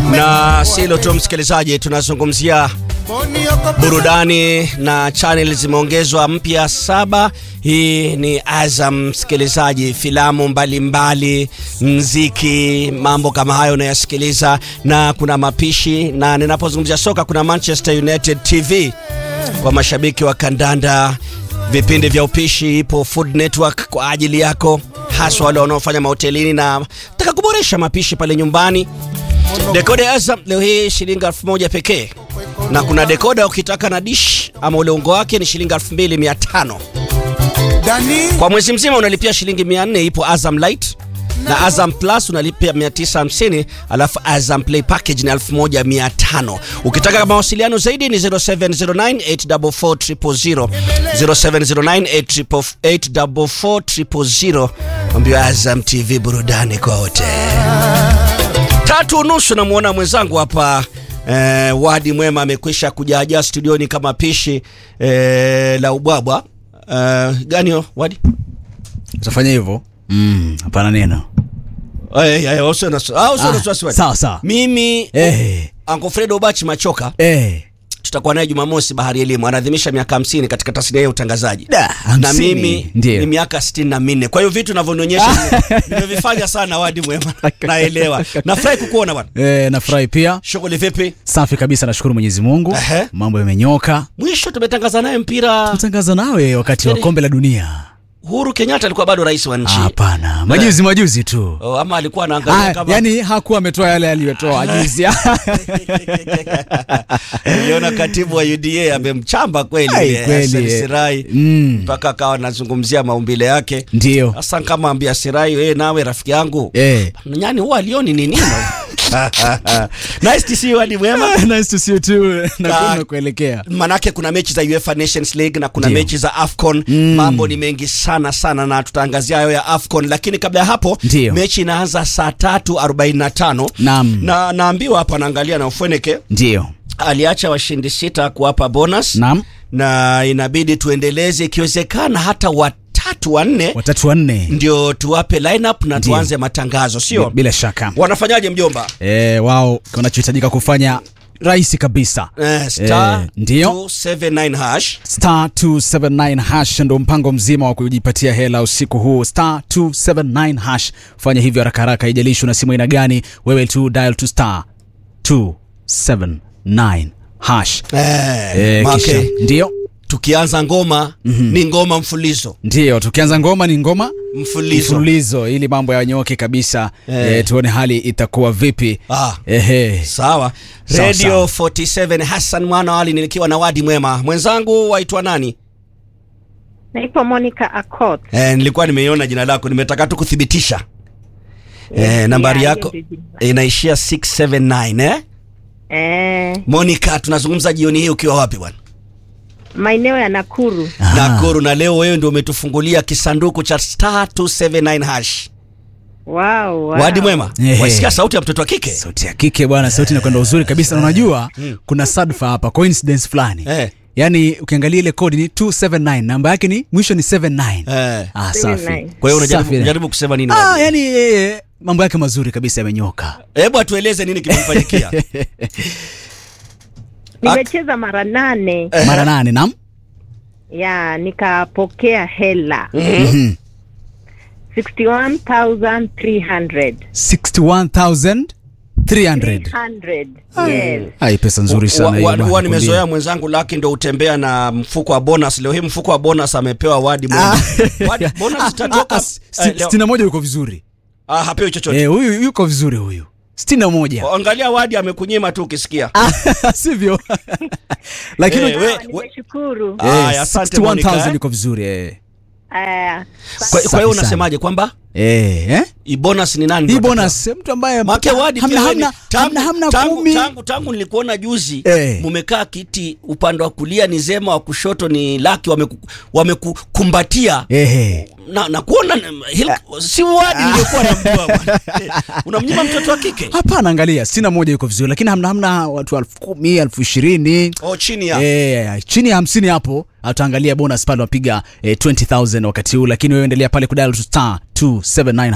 na silo tu msikilizaji, tunazungumzia burudani na channel zimeongezwa mpya saba. Hii ni Azam msikilizaji, filamu mbalimbali, mziki, mambo kama hayo unayasikiliza, na kuna mapishi, na ninapozungumzia soka kuna Manchester United TV kwa mashabiki wa kandanda, vipindi vya upishi, ipo Food Network kwa ajili yako, haswa wale wanaofanya mahotelini na taka kuboresha mapishi pale nyumbani. Dekoda ya Azam leo hii shilingi elfu moja pekee, na kuna dekoda ukitaka na dish ama ule ungo wake ni shilingi elfu mbili mia tano kwa mwezi mzima unalipia shilingi 400. Ipo Azam Light na Azam Plus unalipia 950, alafu Azam Play package ni 1500. Ukitaka mawasiliano zaidi ni 0709844000, 0709844000. Ambio Azam TV, burudani kwa wote. Tatu nusu namwona mwenzangu hapa eh, Wadi Mwema amekwisha kujaajaa studioni kama pishi eh, la ubwabwa eh, gani yo Wadi? Utafanya hivyo? Mm, hapana neno. Eh, eh, eh, usiwe na wasi- ah, usiwe na wasiwasi, Wadi. sawa sawa. Mimi Eh, Uncle Fred Obachi Machoka eh. tutakuwa naye Jumamosi Bahari Elimu, anaadhimisha miaka 50 katika tasnia ya utangazaji Da, na hamsini. mimi Ndio. ni miaka sitini na minne. Kwa hiyo vitu navyonionyesha nimevifanya sana. Wadi Mwema, naelewa. Nafurahi kukuona bwana. Eh, nafurahi pia. Shughuli vipi? Safi kabisa, nashukuru Mwenyezi Mungu. Ehe. Mambo yamenyoka. Mwisho tumetangaza naye mpira. Tutangaza nawe wakati wa Yaani- kombe la dunia. Uhuru Kenyatta alikuwa bado rais wa nchi Hapana, majuzi majuzi tu. oh, ama alikuwa anaangalia Ah, kama yani hakuwa ametoa yale aliyotoa juzi. Niliona katibu wa UDA amemchamba kweli Ai, eh, kweli, Hassan eh. Sirai Mm. mpaka akawa anazungumzia maumbile yake. Ndio. Sasa kama ambia Sirai, wewe nawe rafiki yangu Eh. nyani huwa alioni ni nini? nice to see you Wadi Mwema. nice to see you too. Ah. Na kuelekea. Manake kuna mechi za UEFA Nations League na kuna Ndio. mechi za AFCON. Mambo ni mengi sana sana, na tutaangazia hayo ya AFCON, lakini kabla ya hapo Ndio. mechi inaanza saa tatu arobaini na tano Naam. na naambiwa hapa, naangalia na Ufweneke Ndio. aliacha washindi sita kuwapa bonus Naam. na inabidi tuendeleze, ikiwezekana hata watatu wanne, Watatu wanne. ndio tuwape lineup na Ndio. tuanze matangazo, sio Bila shaka. wanafanyaje mjomba? Eh, wao wanachohitajika kufanya rahisi kabisa. Eh, star Eh, ndio. 279 hash star 279 hash ndo mpango mzima wa kujipatia hela usiku huu star 279 hash fanya hivyo haraka haraka haijalishi una simu aina gani wewe tu dial to star 279 hash eh, eh, make, kisha ndio tukianza ngoma ni ngoma mfulizo ndio tukianza ngoma ni ngoma mfulizo mfululizo ili mambo yanyoke kabisa Eh. eh, tuone hali itakuwa vipi Ah. Ehe. sawa Sawa, radio sawa. 47 Hassan mwana wali nikiwa na Wadi Mwema mwenzangu waitwa nani Naitwa Monica Akot. eh, nilikuwa nimeiona jina lako nimetaka tu kuthibitisha eh, nambari Yeah, yako hiyo ndio jina. inaishia 679 eh? Eh, Monica tunazungumza jioni hii ukiwa wapi bwana maeneo ya Nakuru. Ah. Nakuru na leo wewe ndio umetufungulia kisanduku cha star 279 hash Wow, wow. Wadi Mwema Ehe. wasikia sauti ya mtoto wa kike sauti ya kike bwana sauti inakwenda uzuri kabisa na unajua kuna sadfa hapa coincidence fulani Eh. yaani ukiangalia ile kodi ni 279 namba yake ni mwisho ni 79 eh. ah, 79. safi kwa hiyo unajaribu Safi. unajaribu kusema nini ah, Wadi? yani yeye mambo yake mazuri kabisa yamenyoka hebu atueleze nini kimemfanyikia Nimecheza mara nane mara nane nam ya nikapokea hela Mhm. 61,300. 61300 300. Yes. ai pesa nzuri Wa- sana wa- hiyo wa- bwana, huwa nakwambia. nimezoea mwenzangu Laki ndo utembea na mfuko wa bonus. Leo hii mfuko wa bonus amepewa Wadi Mwema. Wadi, bonus Ah, zitatoka. ah, si- eh, leo- sitini na moja yuko vizuri Ah, hapewi chochote. Eh, huyu yuko vizuri huyu sitini na moja Angalia Wadi amekunyima tu ukisikia. sivyo lakini Eh, we- Sawa, Nimeshukuru. Ah, Eh, asante 61,000 Monica, eh. yuko vizuri eh. Aya, Kwa Safi kwa hiyo sana. unasemaje kwamba Eh, eh? hii bonus ni nani? hii ndio bonus mtu ambaye Make Wadi hamna, pia wewe ni- hamna, tangu, hamna, hamna tangu, kumi tangu, tangu nilikuona juzi Eh. mumekaa kiti upande wa kulia ni Zema wa kushoto ni Laki wameku- wamekukumbatia Ehe. na, na kuona hil, si Wadi nilikuwa namjua bwana. Unamnyima mtoto wa kike hapana angalia sitini na moja yuko vizuri lakini hamna hamna watu elfu kumi elfu ishirini oh, chini ya Eh, chini ya hamsini hapo utaangalia bonus pale wapiga eh, 20000 wakati huu lakini wewe endelea pale kudial to star 279 hash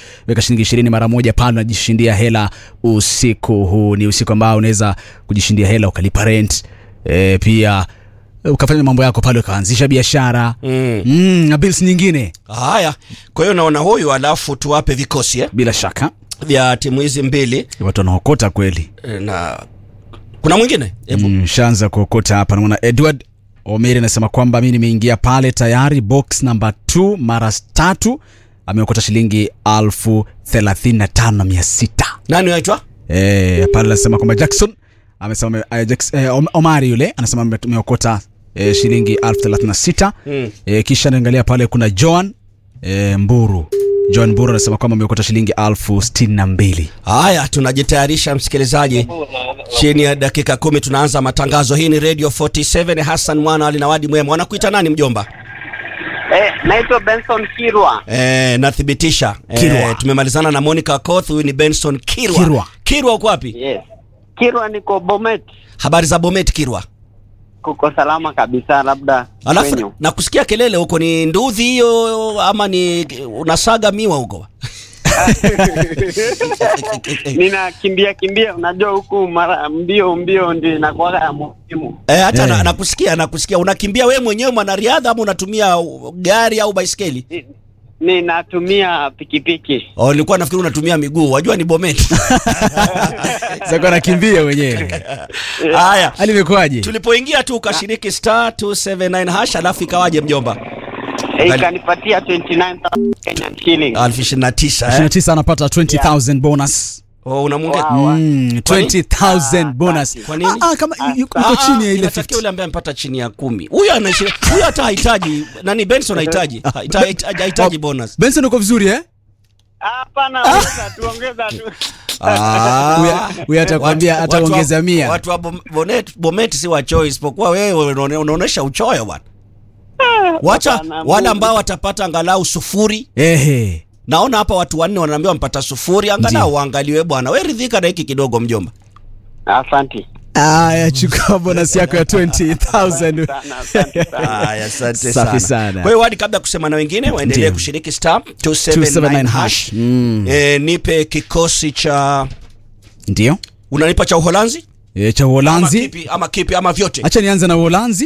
weka shilingi ishirini mara moja pale unajishindia hela usiku huu ni usiku ambao unaweza kujishindia hela ukalipa rent e, pia ukafanya mambo yako pale ukaanzisha biashara Mm. mm, na bills nyingine Haya, kwa hiyo naona huyu, alafu tuwape vikosi eh, bila shaka vya timu hizi mbili watu wanaokota kweli eh, na kuna mwingine hebu mm, shaanza kuokota hapa naona edward omeri anasema kwamba mi nimeingia pale tayari box namba 2 mara tatu ameokota shilingi alfu thelathini na tano na mia sita nani waitwa Eh, pale anasema kwamba Jackson amesema uh, Jackson, eh, Om- Omari yule anasema ame- ameokota eh, shilingi elfu thelathini na sita Mm. eh, kisha naangalia pale kuna Joan eh, Mburu Joan Mburu anasema kwamba ameokota shilingi elfu sitini na mbili Haya, tunajitayarisha msikilizaji, chini ya dakika kumi tunaanza matangazo. Hii ni Radio 47 Hassan Mwana alinawadi mwema. Wanakuita nani mjomba? Eh, naitwa Benson Kirwa. E, nathibitisha Kirwa. Eh, tumemalizana na Monica Koth. Huyu ni Benson Kirwa. Kirwa. Kirwa uko wapi? Yes. Kirwa niko Bomet. Habari za Bomet Kirwa? Kuko salama kabisa labda Alafu kwenyu. nakusikia kelele huko, ni nduthi hiyo ama ni unasaga miwa huko? Ninakimbia kimbia, unajua huku mara mbio mbio ndio inakuwa ya muhimu. Eh, hata Eh. na, nakusikia nakusikia. Unakimbia wewe mwenyewe mwanariadha ama unatumia uh, gari au baiskeli? Ni- Ninatumia pikipiki. Oh, nilikuwa nafikiri unatumia miguu. Wajua ni Bomet. sasa anakimbia wenyewe Haya. hali imekuwaje Tulipoingia tu ukashiriki star 279 hash alafu ikawaje mjomba? Eh, Ngali- ikanipatia 29000 Kenyan shilling. elfu ishirini na tisa ishirini na eh? tisa anapata 20000 bonus Oh, unamunge Wow. Mm, Kwa nini? 20000 Ah, bonus Kwa nini? Ah, ah, kama Ah, yuko Ah, chini ya ile inatakiwa 50 yule ambaye amepata chini ya kumi. Huyu anaishi huyu hata hahitaji nani Benson hahitaji. Hahita- hahita- Hahitaji bonus. Benson uko vizuri eh Hapana, ongeza tu, ongeza tu. Ah. Huyu- huyu atakwambia Watu- ataongeza watu wa- mia. Watu wa Bom- Bonet Bomet si wa choice isipokuwa wewe unaone- unaonesha uchoyo bwana. Wacha Hapana, wale Mungu. ambao watapata angalau sufuri. ehe Naona hapa watu wanne wanaambiwa wampata sufuri, angalau Ndiyo. waangaliwe bwana. Wewe ridhika na hiki kidogo mjomba. Asante. aya chukua bonus yako ya 20000 Sana, asante sana. Haya, asante Safi sana. sana. Kwa hiyo hadi kabla ya kusema na wengine waendelee Ndiyo. kushiriki star 279 279 hash hash. Mm. E, nipe kikosi cha ndio unanipa cha Uholanzi e, cha ama uholanzi kipi ama kipi ama vyote? hacha nianze na uholanzi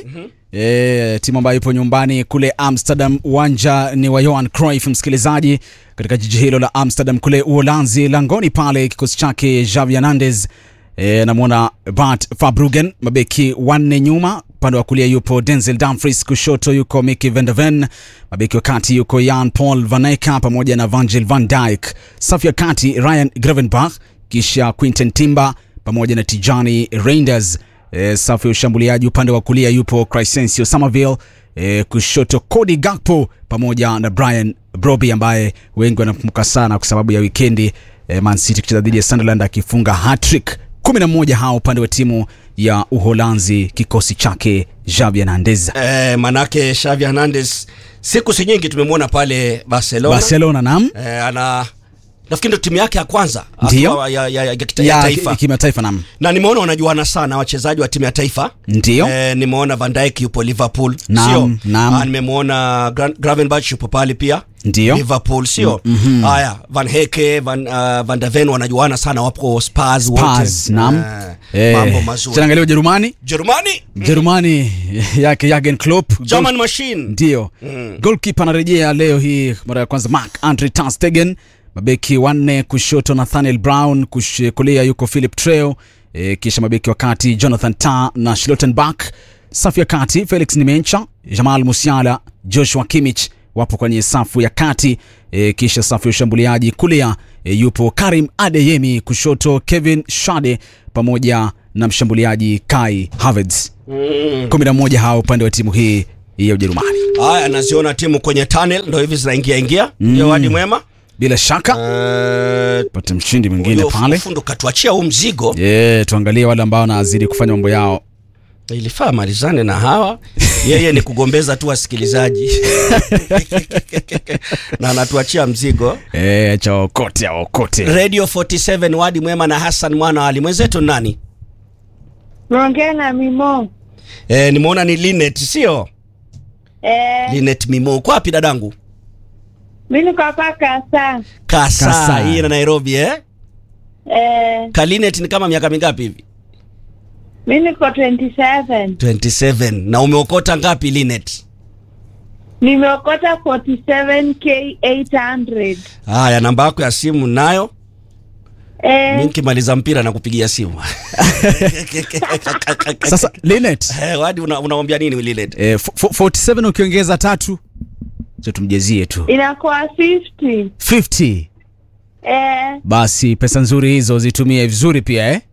e, timu ambayo ipo nyumbani kule amsterdam uwanja ni wa johan cruyff msikilizaji katika jiji hilo la amsterdam kule uholanzi langoni pale kikosi chake javi hernandez e, namwona bart fabrugen mabeki wanne nyuma upande wa kulia yupo denzel dumfries kushoto yuko miki vendeven mabeki wa kati yuko yan paul vaneka pamoja na vangel van dyke safu ya kati ryan gravenbach kisha quinten timber pamoja na tijani reinders e, safu ya ushambuliaji upande wa kulia yupo crescencio somerville e, kushoto cody gakpo pamoja na brian broby ambaye wengi wanamkumbuka sana kwa sababu ya wikendi e, man city kucheza dhidi ya sunderland akifunga hatrick 11 hao upande wa timu ya uholanzi kikosi chake javi hernandez E, manake Xavi Hernandez siku si nyingi tumemwona pale Barcelona. barcelona nam E, ana nafikiri ndio timu yake ya kwanza Ndiyo. akiwa ya, ya, ya, ya, kita- ya ya taifa ki- kimataifa nam na nimeona wanajuana sana wachezaji wa timu ya taifa ndio Eh, nimeona Van Dijk yupo Liverpool Naam, sio? naam. Ah, nimemwona Gra- Gravenberch yupo pale pia Ndio. Liverpool sio? Haya, Van Heke, Van, uh, Van der Ven wanajuana sana wapo Spurs wote. Spurs, naam. Eh, Eh, mambo mazuri. tunaangalia ujerumani Jerumani, Jerumani yake Jurgen Klopp German machine. ndio Mm. golkipa anarejea leo hii mara ya kwanza mark andre tastegen mabeki wanne kushoto nathaniel brown kush, kulia yuko philip treo e, kisha mabeki wa kati jonathan ta na shlotenbach safu ya kati felix nimencha jamal musiala joshua kimich wapo kwenye safu ya kati e, kisha safu ya ushambuliaji kulia e, yupo karim adeyemi kushoto kevin shade pamoja na mshambuliaji kai havertz Mm. 11 hao upande wa timu hii ya ujerumani Haya, naziona timu kwenye tunnel ndo hivi zinaingia ingia. Ndio wadi mwema. bila shaka Eh, pate mshindi mwingine huyo pale fundo katuachia huu mzigo. yeah, tuangalie wale ambao wanazidi kufanya mambo yao Ilifaa malizane na hawa, yeye ni kugombeza tu wasikilizaji na anatuachia mzigo. Eh, cha waokote awaokote Radio 47 wadi mwema na Hassan mwana wa Ali. Mwenzetu ni nani? Naongea na Mimo. E, nimeona ni Linet sio? Eh, Linet Mimo. Uko wapi dadangu? Mi niko hapa Kasa. Kasa, Kasa. hii na Nairobi eh? Eh, Kalinet ni kama miaka mingapi hivi? mi niko 27. 27. Na umeokota ngapi Linet? Nimeokota 47k 800. Haya, namba yako ya simu nayo. Mi Eh, nikimaliza mpira na kupigia simu. Sasa Linet, Eh, wadi una, unamwambia nini Linet? eh, fo- fo- 47 ukiongeza tatu so tumjezie tu inakuwa 50. 50 Eh, basi pesa nzuri hizo zitumie vizuri pia eh?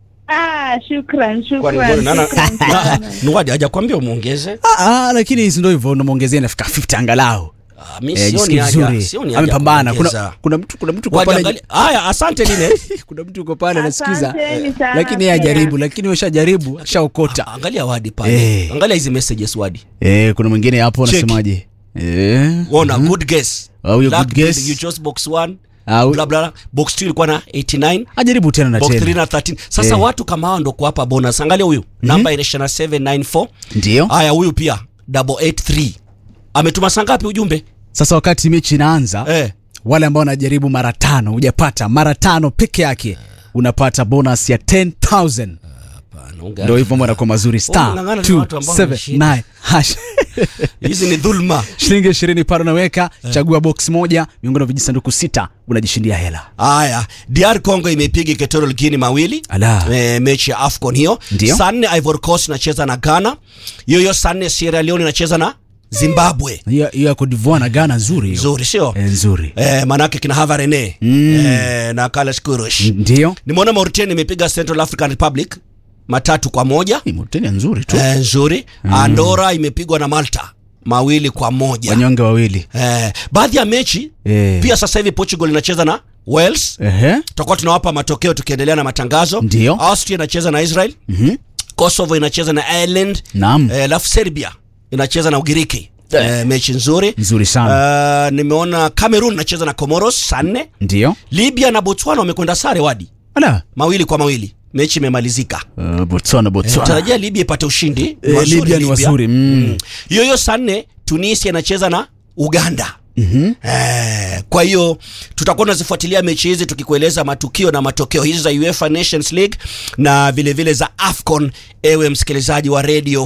ah, shukran, Kwani shukran. mbona nana shukran sana. Nuwadi hajakwambia umuongeze? Ah, ah, lakini si ndio hivyo unamwongezea nafika 50 angalau Ah, mi eh, sioni jisikie haja, vizuri sioni haja amepambana kuna, kuongeza. kuna mtu kuna mtu kwa Wadi pale angalia. Haya, asante Linet. kuna mtu uko pale anasikiza Asanteni sana lakini yeye pia. hajaribu lakini weshajaribu ashaokota Ah, Angalia Wadi pale. Eh. Angalia hizi messages Wadi. eh, kuna mwingine hapo Cheki. anasemaje eh, Ona good guess. Oh, huyo Luck good guess. building, You chose box 1. Ah, huyo- Bla bla. Box 2 ilikuwa na 89. ajaribu tena na Box 3 tena na 13. Sasa Eh. watu kama hao ndo kuwapa bonus. Angalia huyu. Namba inaisha na 794. ndio Haya huyu pia double 83. Ametuma saa ngapi ujumbe? sasa wakati mechi inaanza Eh. wale ambao wanajaribu mara tano hujapata mara tano peke yake unapata bonus ya 10000 Hapana, unga- ndio hivyo mbona kwa mazuri star Unang'ang'ana na watu ambao 279 hash Hizi ni dhulma. shilingi ishirini pale unaweka chagua box moja miongoni mwa vijisanduku sita unajishindia hela Haya, DR Congo imepiga Equatorial Guinea mawili. Ala. E, mechi ya AFCON hiyo. Ndio. Saa nne Ivory Coast inacheza na Ghana. Hiyo hiyo saa nne Sierra Leone inacheza na Zimbabwe. hiyo hiyo ya Cote d'Ivoire na Ghana nzuri hiyo Nzuri sio? Eh, nzuri Eh, manake kina Hava Rene eh, na Carlos Kurush. ndio Nimeona Mauritania imepiga Central African Republic matatu kwa moja. Hii Mauritania nzuri tu Eh, nzuri. Andorra imepigwa na Malta mawili kwa moja. wanyonge wawili Eh, baadhi ya mechi Eh. pia sasa hivi Portugal inacheza na Wales. ehe Tutakuwa tunawapa matokeo tukiendelea na matangazo. Ndio. Austria inacheza na Israel. Mhm. Kosovo inacheza na Ireland. naam Eh, alafu Serbia inacheza na Ugiriki. Eh, mechi nzuri. nzuri sana Uh, nimeona Cameroon inacheza na Comoros saa nne. ndio Libya na Botswana wamekwenda sare wadi ala mawili kwa mawili, mechi imemalizika. uh, Botswana Botswana Tarajia Libya ipate ushindi. Ni Eh, wazuri Libya ni wazuri mm. hiyo hiyo saa nne Tunisia inacheza na Uganda. Mhm. Eh, kwa hiyo tutakuwa tunazifuatilia mechi hizi tukikueleza matukio na matokeo hizi za UEFA Nations League na vile vile za AFCON, ewe msikilizaji wa Radio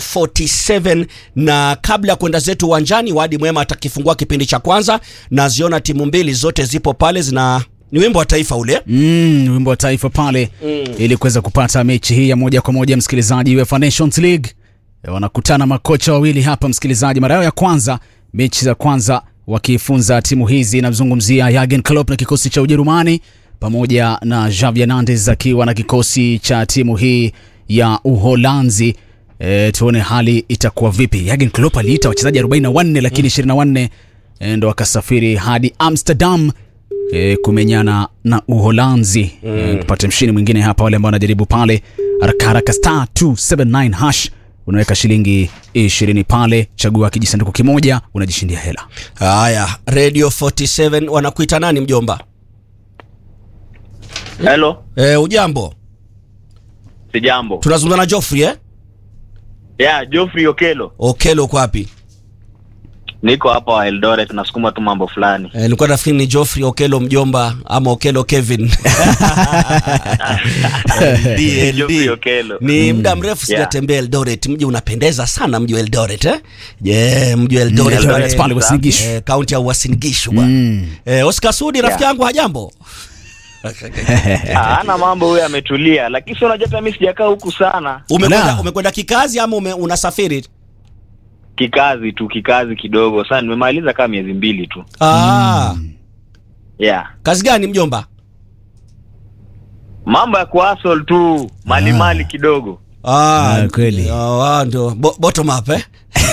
47. Na kabla ya kwenda zetu uwanjani, Wadi Mwema atakifungua kipindi cha kwanza. Naziona timu mbili zote zipo pale, zina ni wimbo wa taifa ule Mm, wimbo wa taifa pale ili kuweza kupata mechi hii ya moja kwa moja msikilizaji UEFA Nations League Eh, wanakutana makocha wawili hapa msikilizaji mara yao ya kwanza mechi za kwanza wakifunza timu hizi namzungumzia Jurgen Klopp na kikosi cha Ujerumani pamoja na Xavi Hernandez akiwa na kikosi cha timu hii ya Uholanzi e, tuone hali itakuwa vipi Jurgen Klopp aliita wachezaji 44 lakini 24 e, ndo wakasafiri hadi Amsterdam e, kumenyana na Uholanzi mm. e, tupate mshindi mwingine hapa, wale ambao wanajaribu pale haraka haraka, star 279 hash unaweka shilingi 20 pale, chagua kijisanduku kimoja, unajishindia hela. haya. Radio 47 wanakuita nani mjomba? Hello, E, ujambo, sijambo. tunazungumza na Joffrey eh? Yeah, Geoffrey Okelo. Okelo uko wapi? Niko hapa Eldoret nasukuma tu mambo fulani. Eh, nilikuwa nafikiri ni Geoffrey Okelo mjomba ama Okelo Kevin. DLD. Geoffrey Okelo. Ni muda mrefu Yeah. sijatembea Eldoret. Mji unapendeza sana mji wa Eldoret eh? Je, mji wa Eldoret Eldoret pale- pale Uasin Gishu. Eh, kaunti ya Uasin Gishu bwana. Mm. Eh, Oscar Sudi rafiki Yeah. yangu hajambo? Ah, Ana mambo huyo ametulia, lakini sio unajua hata mimi sijakaa huku sana. Umekwenda Ala. umekwenda kikazi ama ume, unasafiri? Kikazi tu, kikazi kidogo. Sasa nimemaliza kama miezi mbili tu. Ah, Yeah. kazi gani mjomba? Mambo ya kuhustle tu, mali Ah. mali kidogo. Ah, Ah, kweli. Ah, ah, ndio Bo, bottom up eh?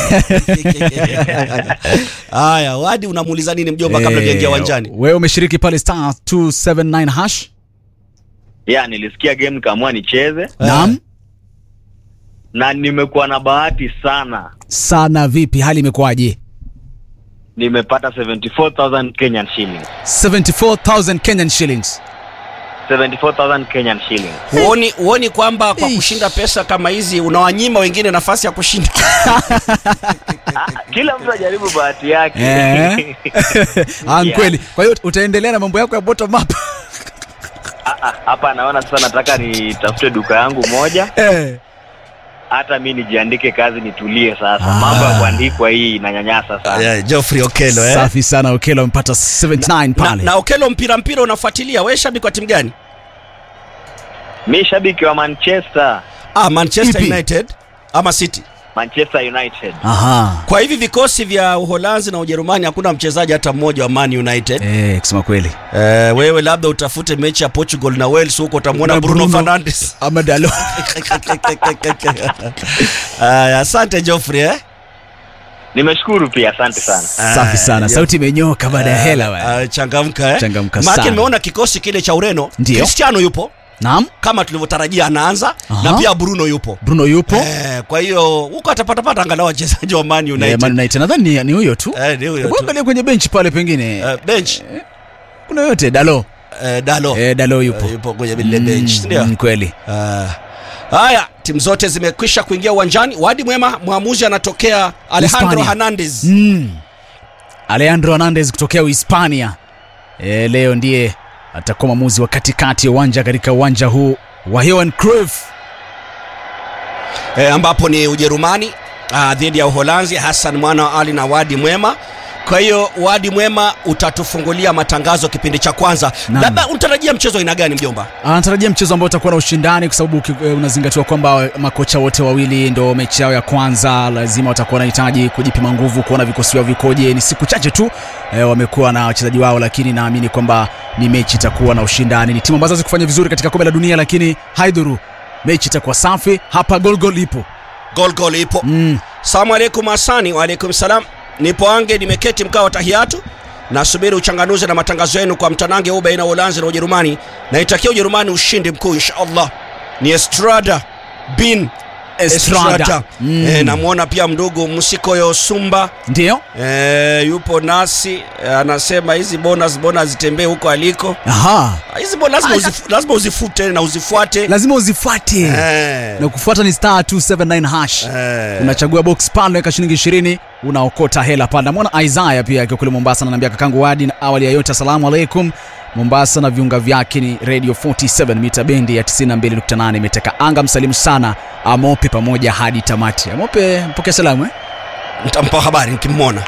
Haya, Wadi unamuuliza nini mjomba kabla Eh, hujaingia uwanjani? Wewe umeshiriki pale star 279 hash. Yeah, nilisikia game nikaamua nicheze Naam. na nimekuwa na bahati sana. Sana vipi, hali imekuwaje? Nimepata 74000 Kenyan shillings. 74000 Kenyan shillings. 74,000 Kenyan shillings. huoni huoni kwamba kwa Ish. kushinda pesa kama hizi unawanyima wengine nafasi ya kushinda Ah, Kila mtu ajaribu bahati yake. Eh. ah, Yeah. kweli kwa hiyo utaendelea na mambo yako ya bottom up Ah, ah, Hapa naona sasa nataka nitafute duka yangu moja eh. hata mi nijiandike kazi nitulie sasa. Ah. Mambo ya kuandikwa hii inanyanyasa sana. yeah, Geoffrey Okelo eh? safi sana okelo amepata 79 na, pale na Okelo mpira mpira unafuatilia wewe shabiki wa timu gani Mi shabiki wa Manchester, ah, Manchester Ipi? United ama City Manchester United. aha kwa hivi vikosi vya Uholanzi na Ujerumani hakuna mchezaji hata mmoja wa Man United eh, kusema kweli eh, wewe labda utafute mechi ya Portugal na Wales huko utamwona Na Bruno, Bruno. Fernandes ama dalo Aya, asante Geoffrey eh? Nimeshukuru pia, asante sana. safi sana Ah, sauti imenyoka baada ya hela bwana. Ah, changamka eh? Changamka Maana sana. nimeona kikosi kile cha Ureno Ndio. Cristiano yupo naam kama tulivyotarajia anaanza Aha. na pia Bruno yupo bruno yupo eh, kwa hiyo huko atapatapata angalau wachezaji wa Man Eh, United Man United nadhani ni- ni huyo tu eh, ni huyo Hebu tu. angalia kwenye benchi pale pengine Eh, bench kuna yote dalo eh, Dalo eh, dalo yupo Eh, yupo kwenye lile bench ndio mm, kweli Ah. haya timu zote zimekwisha kuingia uwanjani wadi mwema mwamuzi anatokea Alejandro Hispania. Hernandez mm. alejandro hernandez kutokea uhispania e, leo ndiye atakuwa mwamuzi wa katikati ya uwanja katika uwanja huu wa Johan Cruyff e, ambapo ni Ujerumani ah, dhidi ya Uholanzi, Hassan mwana wa Ali na Wadi Mwema. Kwa hiyo Wadi Mwema utatufungulia matangazo kipindi cha kwanza. Naam. Labda unatarajia mchezo aina gani mjomba? anatarajia mchezo ambao utakuwa na ushindani kwa sababu uki- eh, unazingatiwa kwamba makocha wote wawili ndo mechi yao ya kwanza lazima watakuwa wanahitaji kujipima nguvu kuona vikosi vyao vikoje ni siku chache tu eh, wamekuwa na wachezaji wao lakini naamini kwamba ni mechi itakuwa na ushindani ni timu ambazo hazikufanya vizuri katika kombe la dunia lakini haidhuru mechi itakuwa safi hapa golgol ipo Gol gol ipo. mm. Salamu alaikum Hasani. Wa alaikum salam. Nipo ange nimeketi mkao wa tahiyatu. Nasubiri uchanganuzi na matangazo yenu kwa mtanange huu baina ya Uholanzi na Ujerumani. Naitakia Ujerumani ushindi mkuu inshallah. Ni Estrada bin Estrada. Mm. E, namwona pia mdogo Msikoyo Sumba ndio e, yupo nasi e, anasema hizi bonus bonus zitembee huko aliko. aha Ah, Hizi bonus lazima, uzif, lazima uzifute na uzifuate lazima uzifuate Eh. na kufuata ni star 279 hash Eh. unachagua box pale unaweka shilingi 20 unaokota hela pale namwona isaya pia akiwa kule mombasa ananiambia kakangu wadi na awali ya yote asalamu alaikum mombasa na viunga vyake ni radio 47 mita bendi ya 92.8 imeteka anga msalimu sana amope pamoja hadi tamati amope mpokea salamu eh? Nitampa habari nikimwona.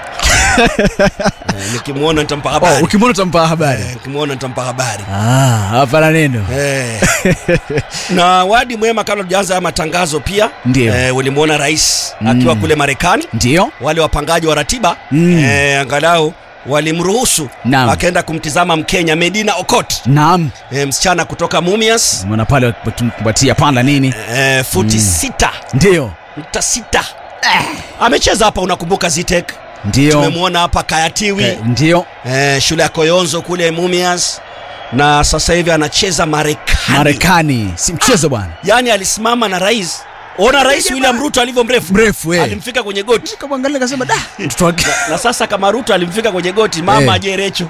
Eh, nikimwona nitampa oh, habari. ukimwona utampa habari Eh, nikimwona nitampa habari. ah, hapana neno Eh. na wadi mwema kabla tujaanza haya matangazo pia Ndio. eh, ulimwona rais akiwa kule Marekani ndio wale wapangaji wa ratiba Mm. eh, angalau walimruhusu Naam. akaenda kumtizama Mkenya Medina Okot naam eh, msichana kutoka Mumias mwana pale wakimkumbatia panda nini eh, futi sita ndio nukta sita amecheza hapa unakumbuka Zitek ndio tumemwona hapa Kayatiwi Eh, ndio eh, shule ya Koyonzo kule Mumias na sasa hivi anacheza Marekani marekani si mchezo bwana yaani alisimama na rais ona rais William Ruto alivyo mrefu mrefu eh. alimfika kwenye goti kamwangalia kasema da mtoto wake na sasa kama Ruto alimfika kwenye goti mama Eh. ajerecho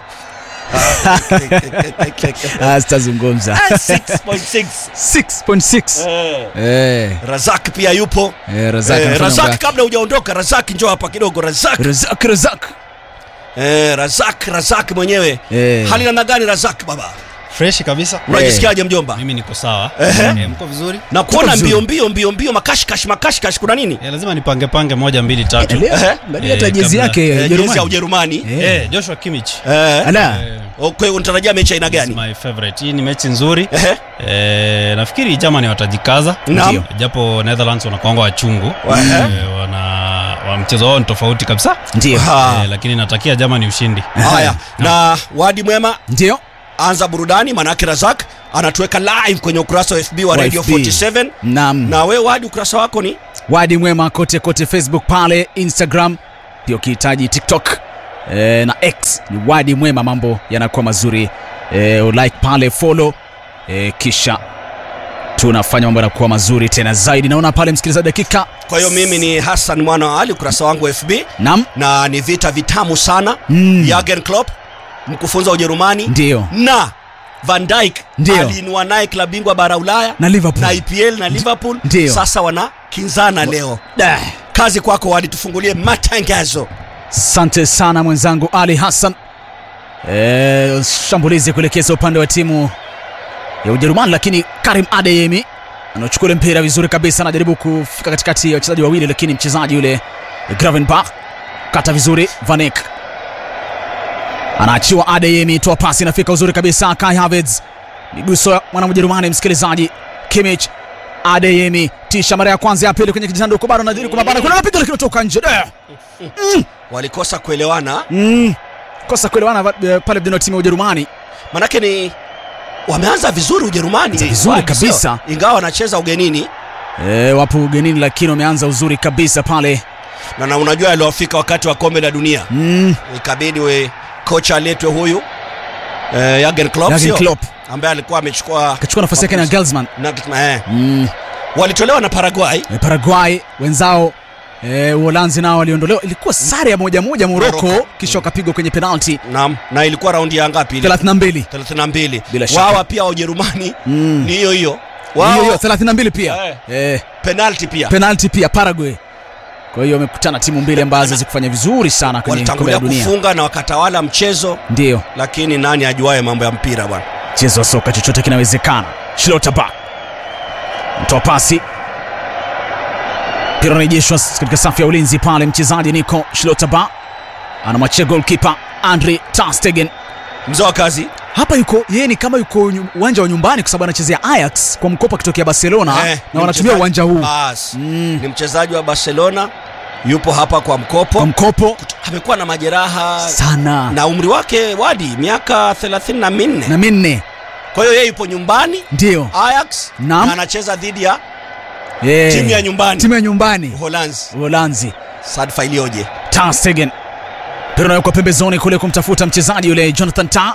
Ah, sitazungumza 6.6 6.6 Eh. eh Razak pia yupo eh, Razak Eh, anafanya mambo Razak yake. kabla hujaondoka Razak njoo hapa kidogo Razak Razak Razak eh, Razak Razak mwenyewe Eh. hali namna gani Razak baba freshi kabisa unajisikiaje mjomba mimi niko sawa Ehe. Eh, mko vizuri na kuona vizuri. mbio mbio mbio mbio makashkash makashkash kuna nini Eh, lazima nipange pange moja mbili tatu Leo, Ehe. angalia Eh, hata jezi kabla- yake Eh, ya jezi ya Ujerumani Ujerumani Eh. Eh, Joshua Kimmich Eh. ala Eh, Okay, unatarajia mechi aina is gani my favorite hii ni mechi nzuri Ehe. eh, nafikiri Germany watajikaza Naam. Ndio. japo Netherlands wanakwanga wachungu Ehe. eh, wana wa mchezo wao ni tofauti kabisa ndio Ha. eh, lakini natakia Germany ushindi haya na wadi mwema ndio anza burudani manake razak anatuweka live kwenye ukurasa wa fb wa Wa radio FB. 47 naam na we wadi ukurasa wako ni wadi mwema kote kote facebook pale instagram pia ukihitaji tiktok e, na x ni wadi mwema mambo yanakuwa mazuri e, like pale follow e, kisha tunafanya mambo yanakuwa mazuri tena zaidi naona pale msikilizaji dakika kwa hiyo mimi ni hassan mwana wa ali ukurasa wangu wa fb nam na ni vita vitamu sana Mm. Jurgen Klopp mkufunzi wa ujerumani ndio na Van Dijk Ndio. aliinua naye klabu bingwa bara Ulaya Na Liverpool. na EPL na Liverpool Ndio. sasa wanakinzana leo. Da. Kazi kwako Wadi, tufungulie matangazo. Asante sana mwenzangu Ali Hassan. E, shambulizi kuelekeza upande wa timu ya Ujerumani, lakini Karim Adeyemi anachukua ule mpira vizuri kabisa, anajaribu kufika katikati ya wachezaji wawili, lakini mchezaji yule Gravenberch kata vizuri. Vanek anaachiwa Adeyemi, toa pasi, inafika uzuri kabisa. Kai Havertz, miguso ya mwana Mjerumani, msikilizaji. Kimmich, Adeyemi, tisha mara ya kwanza, ya pili kwenye kijisanduku, bado anajaribu kumabana, kuna anapiga lakini kutoka nje. Da! Walikosa kuelewana, Mm. Kosa kuelewana va- eh, pale vijana wa timu ya Ujerumani. manake ni wameanza vizuri Ujerumani Wameanza vizuri Wadi, kabisa. sio? ingawa wanacheza ugenini E, wapo ugenini lakini wameanza uzuri kabisa pale. na, na unajua yaliwafika wakati wa kombe la dunia Mm. ikabidi we kocha aletwe huyu eh, Jurgen Klopp, Jurgen sio? Klopp ambaye alikuwa amechukua kachukua nafasi yake na Gelsman. na, eh, Mm. walitolewa na Paraguay E, Paraguay wenzao e, Uholanzi nao waliondolewa, ilikuwa sare ya moja moja Morocco, Morocco. kisha wakapigwa kwenye penalti na, na ilikuwa raundi ya ngapi ile 32. 32 Bila shaka. wawa pia wa Ujerumani Mm. ni hiyo hiyo Hiyo hiyo wao 32 pia. Eh. Eh, penalty pia penalti pia Paraguay. Kwa hiyo wamekutana timu mbili ambazo zikufanya vizuri sana kwenye kombe walitangulia la dunia. kufunga na wakatawala mchezo Ndio. lakini nani ajuaye mambo ya mpira bwana mchezo wa soka chochote kinawezekana. Schlotterbeck mtoa pasi, mpira unarejeshwa katika safu ya ulinzi pale. Mchezaji Nico Schlotterbeck anamwachia goalkeeper Andre ter Stegen. mzee wa kazi Hapa yuko yeye ni kama yuko nyu- uwanja wa nyumbani, kwa sababu anachezea Ajax kwa mkopo akitokea Barcelona Eh, na ni wanatumia mchezaji- uwanja huu Bas. Mm. ni mchezaji wa Barcelona yupo hapa kwa kwa mkopo mkopo amekuwa na majeraha sana na umri wake wadi miaka 34 na minne kwa hiyo yeye yupo nyumbani ndio Ajax Naam. na anacheza dhidi ya Eh, timu ya nyumbani timu ya nyumbani Uholanzi Uholanzi. sadfa iliyoje Ter Stegen mpira unawekwa pembezoni kule kumtafuta mchezaji yule Jonathan Tah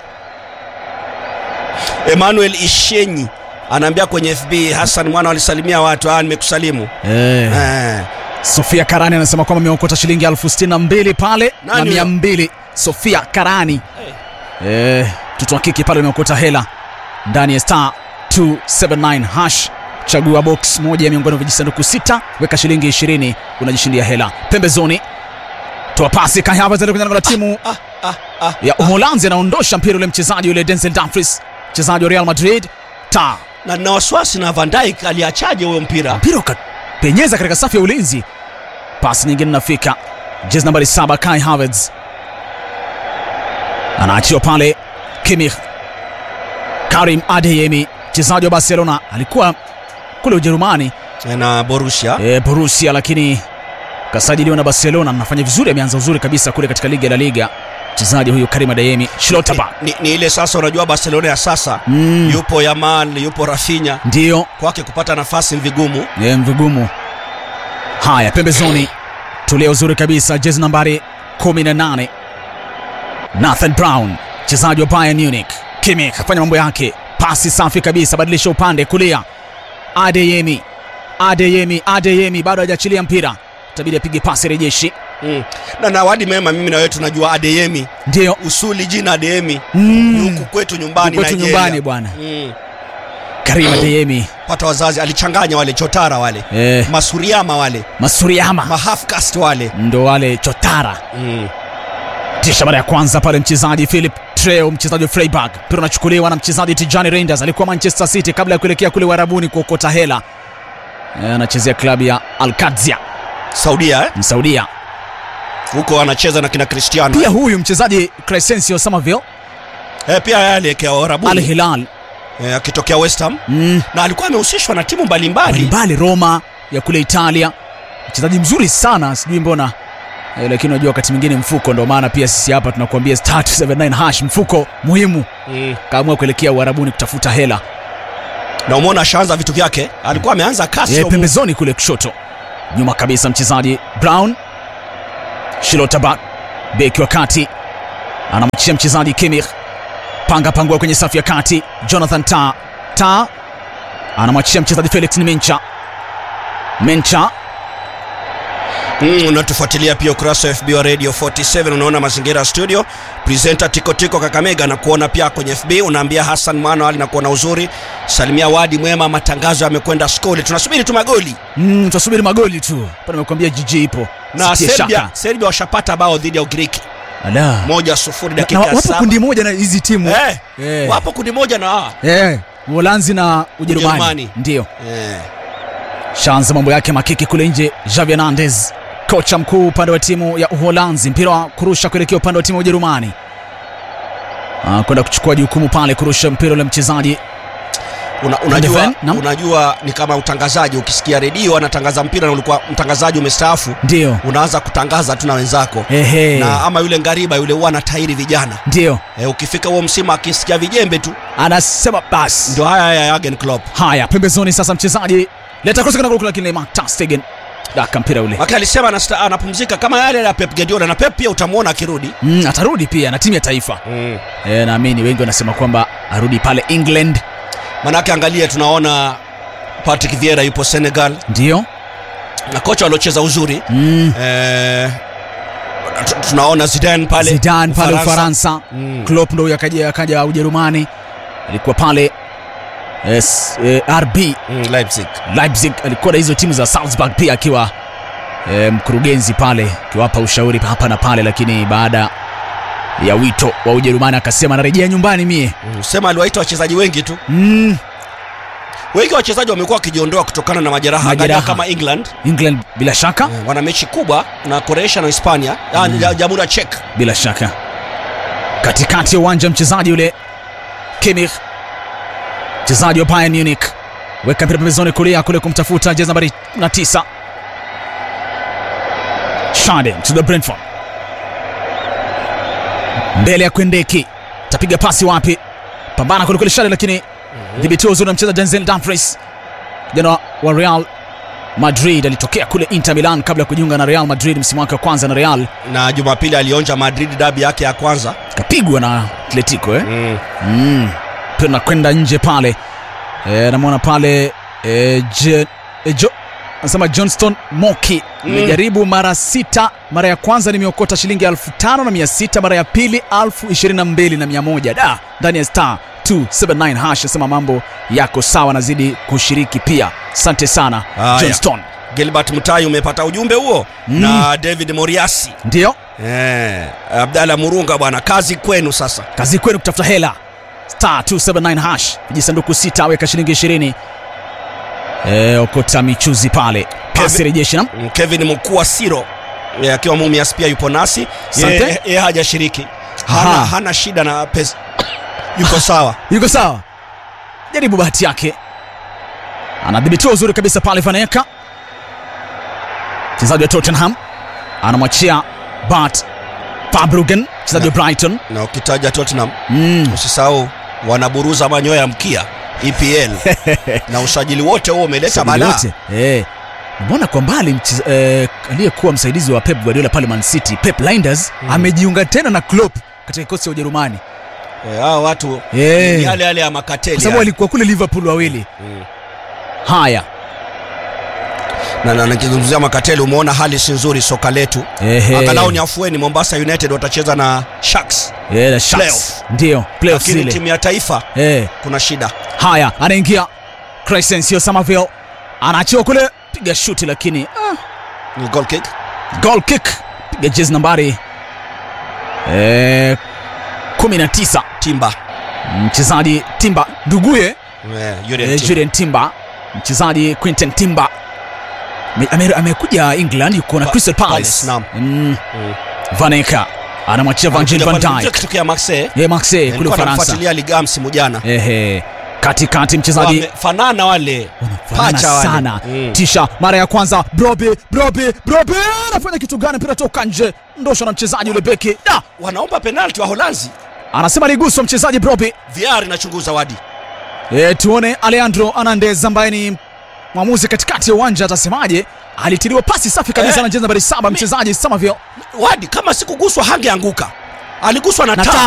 Emmanuel Ishenyi anaambia kwenye FB Hassan mwana walisalimia watu ah nimekusalimu eh. eh. Sofia Karani anasema kwamba ameokota shilingi elfu sitini na mbili pale na Nani mia huyo? mbili. Sofia Karani eh, mtoto wa kike pale ameokota hela ndani ya star 279 hash. Chagua box moja miongoni mwa vijisanduku sita, weka shilingi 20 unajishindia hela. Pembezoni toa pasi Kai Havertz kwenye lango la timu ah, ah, ah. ya Uholanzi, anaondosha mpira ule mchezaji yule Denzel Dumfries, mchezaji wa Real Madrid. Ta na na wasiwasi na Van Dijk aliachaje huyo mpira mpira ukapenyeza katika safu ya ulinzi. Pasi nyingine inafika, jezi nambari saba Kai Havertz anaachiwa pale. Kimmich, Karim Adeyemi mchezaji wa Barcelona alikuwa kule Ujerumani na Borussia e, Borussia, lakini kasajiliwa na Barcelona. Anafanya vizuri, ameanza uzuri kabisa kule katika liga ya La Liga. Mchezaji huyu Karim Adeyemi Schlotterbeck ni, ni ile sasa unajua Barcelona ya sasa mm, yupo Yamal yupo Rafinha ndio kwake kupata nafasi ni vigumu Ni vigumu. Haya, pembezoni, tulia uzuri kabisa, jezi nambari 18 Nathan Brown, mchezaji wa Bayern Munich. Kimmich afanya mambo yake, pasi safi kabisa, badilisha upande kulia. Adeyemi, Adeyemi, Adeyemi bado hajaachilia mpira, itabidi apige pasi rejeshi. mm. na na wadi mema mimi na wewe tunajua Adeyemi Ndio usuli jina Adeyemi mm. huku kwetu nyumbani kwetu Nigeria. nyumbani bwana mm. Karim Adeyemi pata wazazi alichanganya wale chotara wale eh, masuriama wale Masuriyama mahaf caste wale ndo wale chotara mm. tisha mara ya kwanza pale mchezaji Philip Treo mchezaji wa Freiburg mpira unachukuliwa na mchezaji Tijani Reinders alikuwa Manchester City kabla ya kuelekea kule Uarabuni kuokota hela Eh, anachezea klabu ya Al-Qadsia Saudia eh? Msaudia huko anacheza na kina Cristiano pia huyu mchezaji Crescencio Somerville eh, pia yale kia Al Arabuni Hilal eh, akitokea West Ham mm, na alikuwa amehusishwa na timu mbalimbali mbalimbali Roma ya kule Italia mchezaji mzuri sana sijui mbona eh, lakini unajua wakati mwingine mfuko ndo maana pia sisi hapa tunakuambia star 279 hash mfuko muhimu mm. kaamua kuelekea Uarabuni kutafuta hela na umeona ashaanza vitu vyake alikuwa ameanza kasi Ye, ya umu- pembezoni kule kushoto nyuma kabisa mchezaji Brown Schlotterbeck beki wa kati anamwachia mchezaji Kimmich panga pangua kwenye safu ya kati Jonathan Ta Ta anamwachia mchezaji Felix Mencha Mencha Mm, unatufuatilia pia ukurasa wa FB wa Radio 47 unaona mazingira ya studio. Presenter Tiko Tiko Kakamega na kuona pia kwenye FB unaambia Hassan Mwana ali na kuona uzuri. Salimia Wadi Mwema matangazo yamekwenda skuli. Tunasubiri tu magoli. Mm, tunasubiri magoli tu. Hapa nimekuambia jiji ipo. Na Sitie Serbia, shaka. Serbia washapata bao dhidi ya Ugiriki. Ala. Moja sufuri Na, dakika na ya wapo saba. kundi moja na hizi timu. Eh, Eh. wapo kundi moja na hawa. Eh, Uholanzi na Ujerumani. Ujerumani. Ndio. Eh. Shanza mambo yake makiki kule nje. Javi Hernandez, kocha mkuu upande wa timu ya Uholanzi, mpira wa kurusha kuelekea upande wa timu ya Ujerumani. Ah, kwenda kuchukua jukumu pale kurusha mpira ule mchezaji Una, unajua, Van de Ven, naam. unajua ni kama utangazaji ukisikia redio anatangaza mpira na ulikuwa mtangazaji umestaafu ndio. unaanza kutangaza tu na wenzako Ehe. na ama yule ngariba yule huwa anatairi vijana Ndio. e, ukifika huo msimu akisikia vijembe tu Anasema basi. ndio haya ya Jurgen Klopp Haya, pembezoni sasa mchezaji leta cross kana kule lakini Mark ter Stegen daka mpira ule. Maka alisema anasta- anapumzika kama yale ya Pep Guardiola na Pep pia utamwona akirudi Mm, atarudi pia na timu ya taifa. mm. E, naamini wengi wanasema kwamba arudi pale England. manake angalia tunaona Patrick Vieira yupo Senegal Ndio. na kocha waliocheza uzuri Mm. eh, tu- tunaona Zidane pale Zidane pale Ufaransa. Mm. Klopp ndo huyo akaja akaja Ujerumani. Alikuwa pale yes, eh, RB Mm, Leipzig Leipzig alikuwa na hizo timu za Salzburg pia akiwa eh, mkurugenzi pale akiwapa ushauri hapa na pale, lakini baada ya wito wa Ujerumani akasema narejea nyumbani mie. mm. sema aliwaita wachezaji wengi tu Mm, wengi wa wachezaji wamekuwa wakijiondoa kutokana na majeraha, Majeraha. Angalia kama England England bila shaka, eh, wana mechi kubwa na Croatia na Hispania mm. Jamhuri ya Czech bila shaka. Katikati ya uwanja mchezaji yule Kimmich, mchezaji wa Bayern Munich, weka mpira pembezoni kulia kule kumtafuta jezi nambari 9 Shade mchezaji wa Brentford, mbele ya Kwendeki, tapiga pasi wapi? Pambana kule kule Shade, lakini dhibitiwa uzuri na mchezaji Denzel Dumfries, kijana wa- wa Real Madrid, alitokea kule Inter Milan kabla ya kujiunga na Real Madrid msimu wake wa kwanza na Real, na Jumapili alionja Madrid dabi yake ya kwanza kapigwa na Atletico eh? mm. mm. Pia nakwenda nje pale e, namwona pale e, je, e, jo, anasema Johnston Moki nimejaribu mara sita. Mara ya kwanza nimeokota shilingi elfu tano na mia sita mara ya pili elfu ishirini na mbili na mia moja da ndani ya star 279 hash. Nasema mambo yako sawa, nazidi kushiriki pia. Asante sana Haya. Johnston. Gilbert Mutai umepata ujumbe huo Mm. na David Moriasi Ndio eh, Abdalla Murunga bwana, kazi kwenu sasa. kazi kwenu kutafuta hela star 279 hash vijisanduku sita aweka shilingi 20 e, okota michuzi pale pasi Kevin- rejeshi na Mm, Kevin Mkuu Siro eh, akiwa Mumias pia yupo nasi, Asante. yeye yeye hajashiriki, hana, Aha. hana shida na pesa, yuko sawa. yuko sawa jaribu bahati yake anadhibitiwa uzuri kabisa pale vaneka mchezaji wa tottenham anamwachia bat fabrugen mchezaji wa brighton Na ukitaja Tottenham mm. usisahau wanaburuza manyoya ya mkia EPL na usajili wote huo umeleta Usajili balaa. wote. Eh. Mbona kwa mbali mche- eh, aliyekuwa msaidizi wa Pep Guardiola pale Man City, Pep Linders amejiunga tena na Klopp katika kikosi cha Ujerumani. Eh, hao watu Eh. ni yale yale ya makateli Kwa sababu yale. walikuwa kule Liverpool wawili. Mm. Haya. na na nikizungumzia makateli umeona hali si nzuri soka letu Ehe. angalau ni afueni mombasa united watacheza na sharks Eh, the Sharks. Playoff. Ndio, playoffs lakini zile. timu ya taifa Eh. kuna shida Haya, anaingia Crescencio Somerville. Anaachiwa kule, piga shuti lakini ah, ni goal kick goal kick. Piga jezi nambari eh 19. timba Mchezaji Timba nduguye Eh, Julian Eh, Timber. Julian Timber mchezaji Quinten Timber Me- ame- amekuja England yuko na Pa- Crystal Palace. Palace, naam. Mm, Mm. Vaneka anamwachia Virgil van Alikuja pale- Dijk. kitokea Marseille Ye Marseille kule nilikuwa Ufaransa. namfuatilia liga msimu jana Ehe. Katikati mchezaji wamefanana wale wanafanana pacha wale. sana. Mm. Tisha mara ya kwanza Brobe Brobe Brobe anafanya kitu gani? Mpira toka nje. Ndosha na mchezaji yule beki. Da! wanaomba penalti wa Holanzi Anasema aliguswa mchezaji Brobe. VR inachunguza wadi E, tuone Alejandro Hernandez ambaye ni mwamuzi katikati ya uwanja atasemaje. Alitiliwa pasi safi kabisa Eh. na jezi nambari saba mchezaji Somerville wadi kama sikuguswa hangeanguka aliguswa na na taa taa